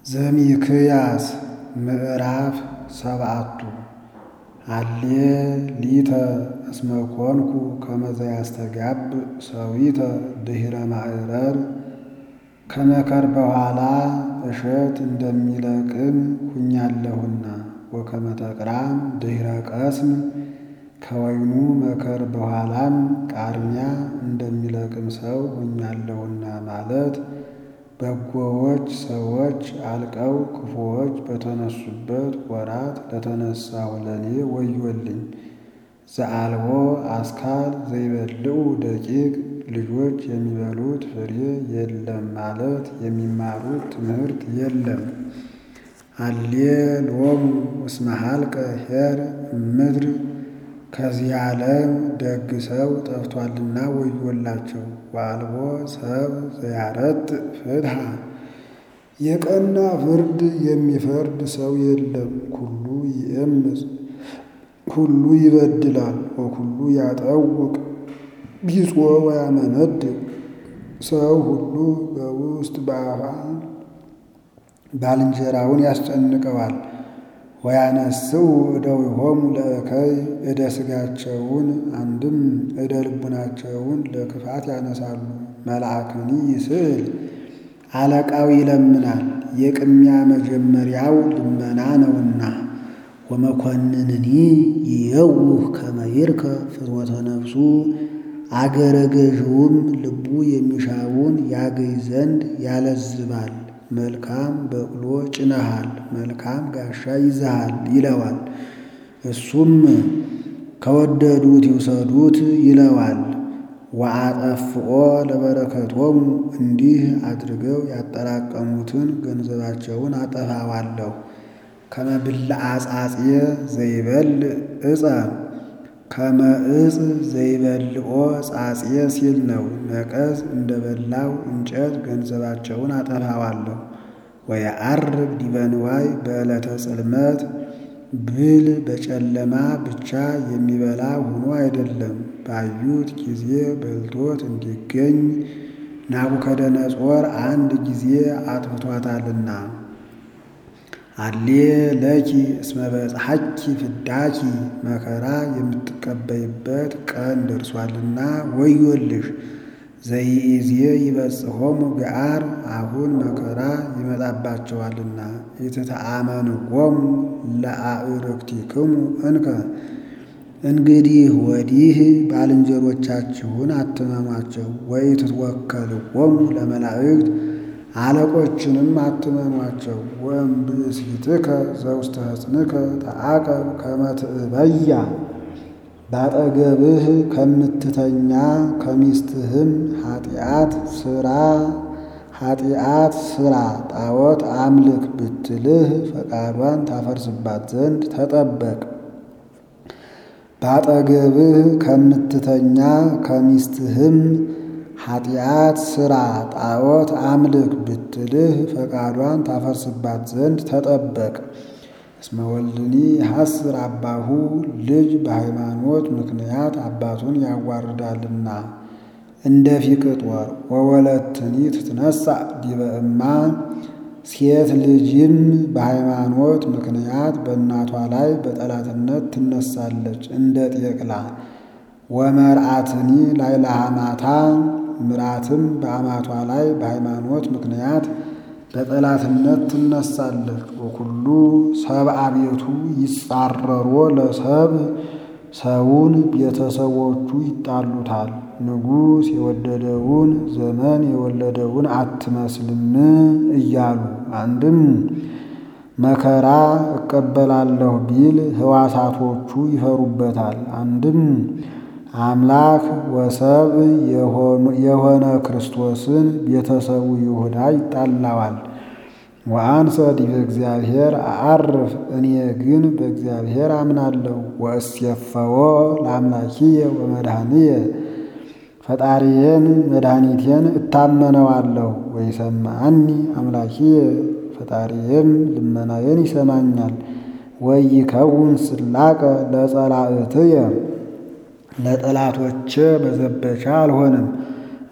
ዘሚክያስ ምዕራፍ ሰባቱ አሌ ሊተ እስመ ኮንኩ ከመ ዘያስተጋብ ሰዊተ ድኅረ ማዕረር ከመከር በኋላ እሸት እንደሚለቅም ሁኛለሁና ወከመ ተቅራም ድኅረ ቀስም ከወይኑ መከር በኋላም ቃርሚያ እንደሚለቅም ሰው ሁኛለሁና ማለት በጎዎች ሰዎች አልቀው ክፉዎች በተነሱበት ወራት ለተነሳሁ ለእኔ ወዮልኝ። ዘአልቦ አስካል ዘይበልዑ ደቂቅ ልጆች የሚበሉት ፍሬ የለም ማለት የሚማሩት ትምህርት የለም። አሌ ሎሙ እስመ ሀልቀ ኄር እምድር ከዚህ ዓለም ደግ ሰው ጠፍቷልና ወዮላቸው። ወአልቦ ሰብ ዘያረጥ ፍትሐ የቀና ፍርድ የሚፈርድ ሰው የለም። ኩሉ ይእምፅ ኩሉ ይበድላል ወኩሉ ያጠውቅ ቢጾ ወያመነድቅ ሰው ሁሉ በውስጥ በአፋ ባልንጀራውን ያስጨንቀዋል። ወያነስኡ እደዊሆሙ ለእከይ እደ ሥጋቸውን አንድም እደ ልቡናቸውን ለክፋት ያነሳሉ። መልአክኒ ይስእል አለቃው ይለምናል፣ የቅሚያ መጀመሪያው ልመና ነውና። ወመኮንንኒ ይየውህ ከመ ይርከብ ፍትወተ ነፍሱ አገረ ገዥውም ልቡ የሚሻውን ያገኝ ዘንድ ያለዝባል። መልካም በቅሎ ጭነሃል፣ መልካም ጋሻ ይዘሃል ይለዋል። እሱም ከወደዱት ይውሰዱት ይለዋል። ወአጠፍኦ ለበረከቶሙ እንዲህ አድርገው ያጠራቀሙትን ገንዘባቸውን አጠፋዋለሁ። ከመ ብልዐ ጻጽየ ዘይበልዕ ዕፀ ከመ ዕፅ ዘይበልዖ ጻጽየ ሲል ነው። ነቀዝ እንደ በላው እንጨት ገንዘባቸውን አጠፋዋለሁ። ወየዐርግ ዲበ ንዋይ በዕለተ ጽልመት ብል በጨለማ ብቻ የሚበላ ሆኖ አይደለም፣ ባዩት ጊዜ በልቶት እንዲገኝ ናቡከደነጾር አንድ ጊዜ አጥፍቷታልና። አሌ ለኪ እስመ በጽሐኪ ፍዳኪ መከራ የምትቀበይበት ቀን ደርሷልና ወዮልሽ። ዘይእዜ ይበጽሖሙ ገዓር አሁን መከራ ይመጣባቸዋልና። ኢትተአመንዎሙ ለአዕርክቲክሙ እንከ እንግዲህ ወዲህ ባልንጀሮቻችሁን አትመኗቸው። ወኢትትወከልዎሙ ለመላእክት አለቆችንም አትመኗቸው። ወእምብእሲትከ ዘውስተ ሕፅንከ ተዓቀብ ከመ ትእበያ ባጠገብህ ከምትተኛ ከሚስትህም ኃጢአት ስራ ኃጢአት ስራ ጣዖት አምልክ ብትልህ ፈቃዷን ታፈርስባት ዘንድ ተጠበቅ። ባጠገብህ ከምትተኛ ከሚስትህም ኃጢአት ስራ ጣዖት አምልክ ብትልህ ፈቃዷን ታፈርስባት ዘንድ ተጠበቅ። እስመ ወልድኒ ሐስር አባሁ ልጅ በሃይማኖት ምክንያት አባቱን ያዋርዳልና እንደ ፊቅጦር። ወወለትኒ ትትነሣ ዲበ እማ ሴት ልጅም በሃይማኖት ምክንያት በእናቷ ላይ በጠላትነት ትነሳለች እንደ ጤቅላ። ወመርአትኒ ላይ ለሐማታ ምራትም በአማቷ ላይ በሃይማኖት ምክንያት በጠላትነት ትነሳለች። ወኩሉ ሰብአ ቤቱ ይጻረሮ ለሰብ ሰውን ቤተሰቦቹ ይጣሉታል። ንጉሥ የወደደውን ዘመን የወለደውን አትመስልም እያሉ አንድም መከራ እቀበላለሁ ቢል ሕዋሳቶቹ ይፈሩበታል። አንድም አምላክ ወሰብ የሆነ ክርስቶስን ቤተሰቡ ይሁዳ ይጣላዋል። ወአንሰ ዲበ እግዚአብሔር አዐርፍ እኔ ግን በእግዚአብሔር አምናለሁ። ወእሴፈዎ ለአምላኪየ ወመድኃኒየ ፈጣሪዬን መድኃኒቴን እታመነዋለሁ። ወይሰማዐኒ አምላኪየ ፈጣሪዬም ልመናዬን ይሰማኛል። ወይከውን ስላቀ ለጸላእትየ ለጠላቶቼ መዘበቻ አልሆንም።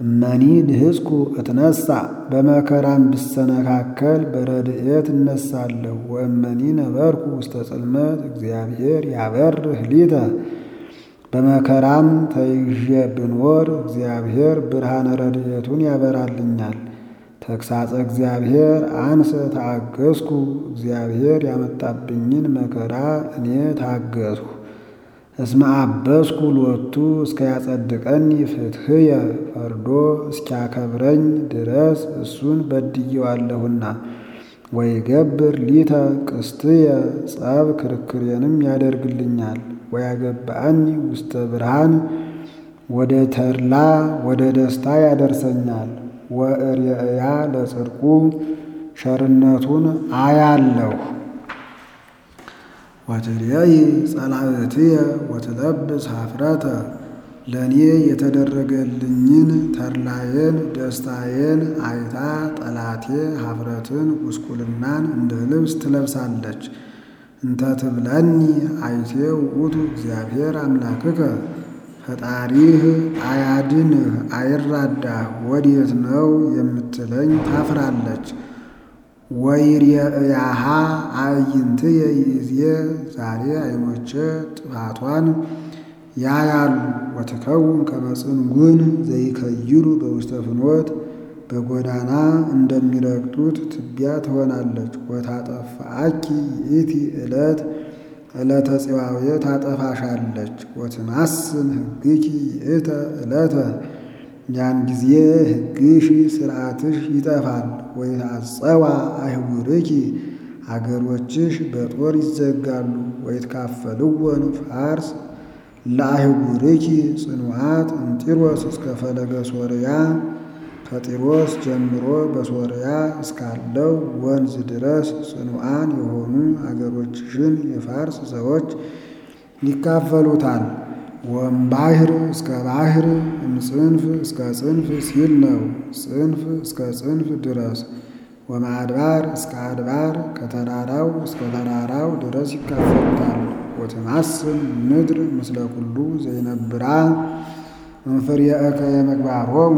እመኒ ንሕዝኩ እትነሣ በመከራም ብሰነካከል በረድኤት እነሳለሁ። ወእመኒ ነበርኩ ውስተ ጽልመት እግዚአብሔር ያበርህ ሊተ በመከራም ተይዤ ብኖር እግዚአብሔር ብርሃነ ረድኤቱን ያበራልኛል። ተግሳጸ እግዚአብሔር አንሰ ታገስኩ እግዚአብሔር ያመጣብኝን መከራ እኔ ታገስኩ። እስመ አበስኩ ሎቱ እስከ ያጸድቀኒ ፍትሕየ ፈርዶ እስኪያከብረኝ ድረስ እሱን በድየዋለሁና። ወይገብር ሊተ ቅስትየ ጸብ ክርክሬንም ያደርግልኛል። ወያገባአኒ ውስተ ብርሃን ወደ ተድላ ወደ ደስታ ያደርሰኛል። ወእርየእያ ለጽድቁ ቸርነቱን አያለሁ። ወትርየይ ጸላእትየ ወትለብስ ኀፍረተ ለእኔ የተደረገልኝን ተድላዬን ደስታዬን አይታ ጠላቴ ኀፍረትን ጉስቁልናን እንደ ልብስ ትለብሳለች። እንተ ትብለኒ አይቴ ውእቱ እግዚአብሔር አምላክከ ፈጣሪህ አያድንህ አይራዳህ ወዴት ነው የምትለኝ ታፍራለች። ወይርየእያሃ አዕይንትየ ይእዜ ዛሬ ዓይኖቼ ጥፋቷን ያያሉ። ወትከውን ከመ ጽንጉን ዘይከይሉ በውስተ ፍኖት በጎዳና እንደሚረግጡት ትቢያ ትሆናለች። ወታጠፋአኪ ይእቲ ዕለት ዕለተ ጽዋዌ ታጠፋሻለች። ወትማስን ሕግኪ ይእተ ዕለተ ያን ጊዜ ሕግሽ ሥርዓትሽ ይጠፋል። ወይትዐጸዋ አህጉርኪ አገሮችሽ በጦር ይዘጋሉ። ወይትካፈልወን ፋርስ ለአህጉርኪ ጽኑዓት እምጢሮስ እስከ ፈለገ ሶርያ ከጢሮስ ጀምሮ በሶርያ እስካለው ወንዝ ድረስ ጽኑዓን የሆኑ አገሮችሽን የፋርስ ሰዎች ይካፈሉታል። ወእምባሕር እስከ ባሕር እምጽንፍ እስከ ጽንፍ ሲል ነው። ጽንፍ እስከ ጽንፍ ድረስ ወማድባር እስከ አድባር ከተራራው እስከ ተራራው ድረስ ይካፈሉታል። ወትማስን ምድር ምስለ ኩሉ ዘይነብራ እምፍሬእከ የምግባሮሙ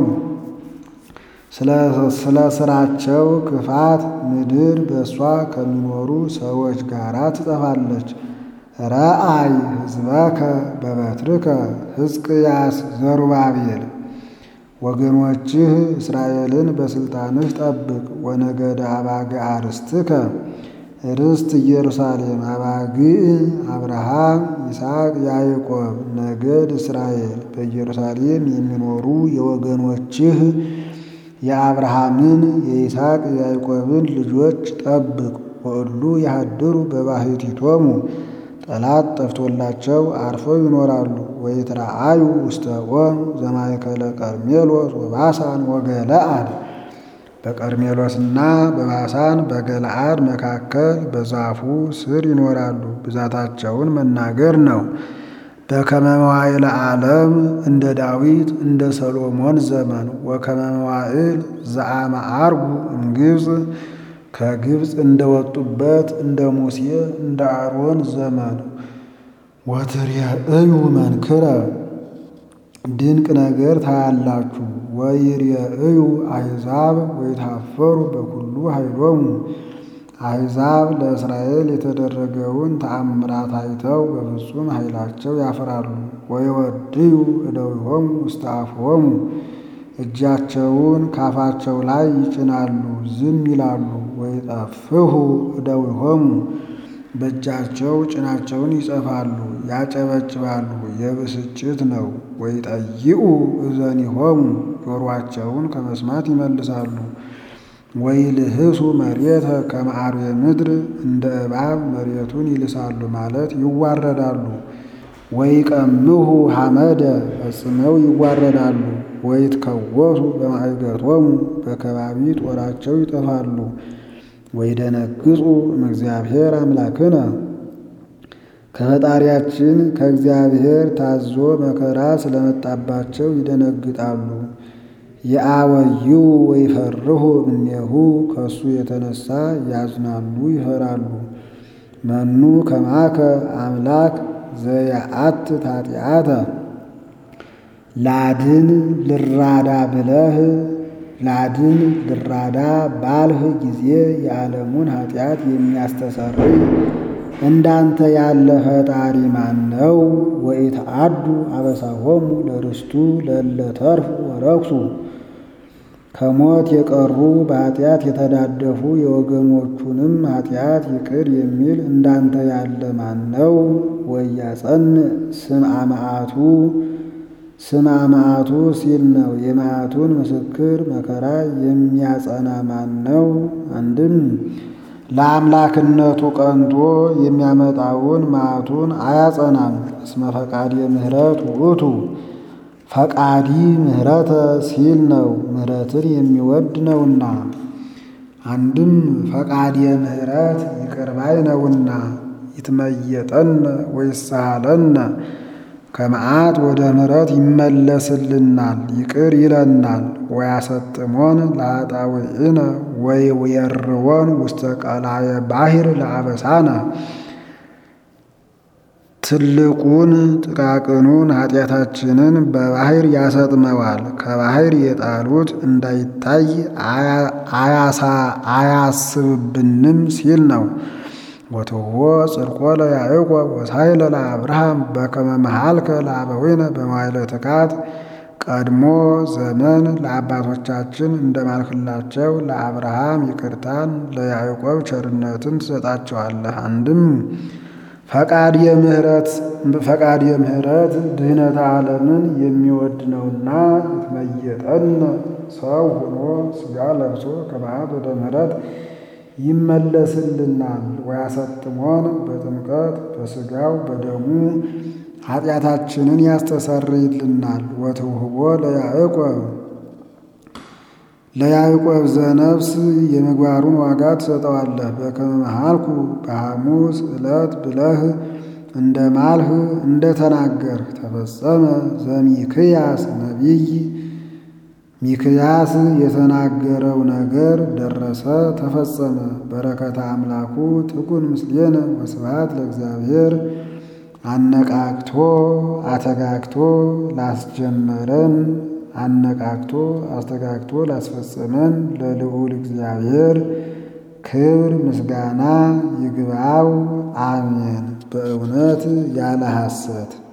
ስለ ስራቸው ክፋት ምድር በእሷ ከሚኖሩ ሰዎች ጋር ትጠፋለች። ረአይ ሕዝበከ በበትርከ ሕዝቅያስ ዘሩባቤል ወገኖችህ እስራኤልን በሥልጣንህ ጠብቅ። ወነገደ አባግዕ ርስትከ ርስት ኢየሩሳሌም አባግዕ አብርሃም፣ ይስሐቅ፣ ያዕቆብ ነገድ እስራኤል በኢየሩሳሌም የሚኖሩ የወገኖችህ የአብርሃምን የይስሐቅ የያዕቆብን ልጆች ጠብቅ። ወእሉ ያሃድሩ በባሕቲቶሙ ጠላት ጠፍቶላቸው አርፈው ይኖራሉ። ወይትረአዩ ውስተ ኦም ዘማእከለ ቀርሜሎስ ወባሳን ወገለአድ በቀርሜሎስና በባሳን በገለአድ መካከል በዛፉ ስር ይኖራሉ። ብዛታቸውን መናገር ነው። በከመ መዋዕለ ዓለም እንደ ዳዊት እንደ ሰሎሞን ዘመን ወከመ መዋዕል ዘአመ ዐርጉ እምግብፅ ከግብፅ እንደወጡበት እንደ ሙሴ እንደ አሮን ዘመን ወትሬእዩ መንክረ ድንቅ ነገር ታያላችሁ። ወይሬእዩ አሕዛብ ወይታፈሩ በኩሉ ኃይሎሙ አሕዛብ ለእስራኤል የተደረገውን ተአምራት አይተው በፍጹም ኃይላቸው ያፍራሉ። ወይወድዩ እደዊሆሙ ውስተ አፍሆሙ እጃቸውን ካፋቸው ላይ ይጭናሉ፣ ዝም ይላሉ። ወይጠፍሁ እደዊሆሙ በእጃቸው ጭናቸውን ይጸፋሉ፣ ያጨበጭባሉ። የብስጭት ነው። ወይጠይኡ እዘኒሆሙ ጆሮአቸውን ከመስማት ይመልሳሉ። ወይልህሱ መሬተ ከመ አርዌ ምድር እንደ እባብ መሬቱን ይልሳሉ ማለት ይዋረዳሉ። ወይቀምሁ ሐመደ ፈጽመው ይዋረዳሉ። ወይትከወሱ በማዕገቶሙ በከባቢ ጦራቸው ይጠፋሉ። ወይደነግጹ እምእግዚአብሔር አምላክነ ከፈጣሪያችን ከእግዚአብሔር ታዞ መከራ ስለመጣባቸው ይደነግጣሉ። የአወዩ ወይፈርሁ እምኔሁ ከእሱ የተነሳ ያዝናሉ፣ ይፈራሉ። መኑ ከማከ አምላክ ዘያአት ኃጢአተ ላድን ልራዳ ብለህ ላድን ልራዳ ባልህ ጊዜ የዓለሙን ኃጢአት የሚያስተሰርይ እንዳንተ ያለ ፈጣሪ ማን ነው? ወኢተአዱ አበሳሆሙ ለርስቱ ለእለ ተርፉ ወረክሱ ከሞት የቀሩ በኃጢአት የተዳደፉ የወገኖቹንም ኃጢአት ይቅር የሚል እንዳንተ ያለ ማን ነው? ወያጸን ስምዐ መዓቱ ስምዐ መዓቱ ሲል ነው። የመዓቱን ምስክር መከራ የሚያጸና ማን ነው? አንድም ለአምላክነቱ ቀንቶ የሚያመጣውን መዓቱን አያጸናም። እስመ ፈቃድ የምህረት ውእቱ ፈቃዲ ምህረተ ሲል ነው። ምህረትን የሚወድ ነውና። አንድም ፈቃድ የምህረት ይቅርባይ ነውና። ይትመየጠነ ወይሳለነ ከመዓት ወደ ምህረት ይመለስልናል፣ ይቅር ይለናል። ወያሰጥሞን ለኃጣውኢነ ወይዌርዎን ውስተ ቀላየ ባሕር ለአበሳነ ትልቁን ጥቃቅኑን ኃጢአታችንን በባሕር ያሰጥመዋል። ከባሕር የጣሉት እንዳይታይ አያስብብንም ሲል ነው። ወትዎ ጽድቆ ለያዕቆብ ወሳይለ ለአብርሃም በከመ መሃልከ ለአበዊነ በመዋዕለ ትካት ቀድሞ ዘመን ለአባቶቻችን እንደማልክላቸው ለአብርሃም ይቅርታን ለያዕቆብ ቸርነትን ትሰጣቸዋለህ። አንድም ፈቃድ የምህረት ፈቃድ የምህረት ድህነተ ዓለምን የሚወድ ነውና ይትመየጠነ ሰው ሆኖ ሥጋ ለብሶ ከመዓት ወደ ምህረት ይመለስልናል። ወያሰጥሞን በጥምቀት በሥጋው በደሙ ኃጢአታችንን ያስተሰርይልናል። ወትውህቦ ለያዕቆብ ለያዕቆብ ዘነፍስ የምግባሩን ዋጋ ትሰጠዋለህ። በከመ መሃልኩ በሐሙስ ዕለት ብለህ እንደ ማልህ እንደ ተናገርህ ተፈጸመ ዘሚክያስ ነቢይ ሚክያስ የተናገረው ነገር ደረሰ ተፈጸመ። በረከተ አምላኩ ትኩን ምስሌነ ወስብሐት ለእግዚአብሔር። አነቃቅቶ አተጋግቶ ላስጀመረን አነቃቅቶ አስተጋግቶ ላስፈጸመን ለልዑል እግዚአብሔር ክብር ምስጋና ይግባው፣ አሜን። በእውነት ያለ ሐሰት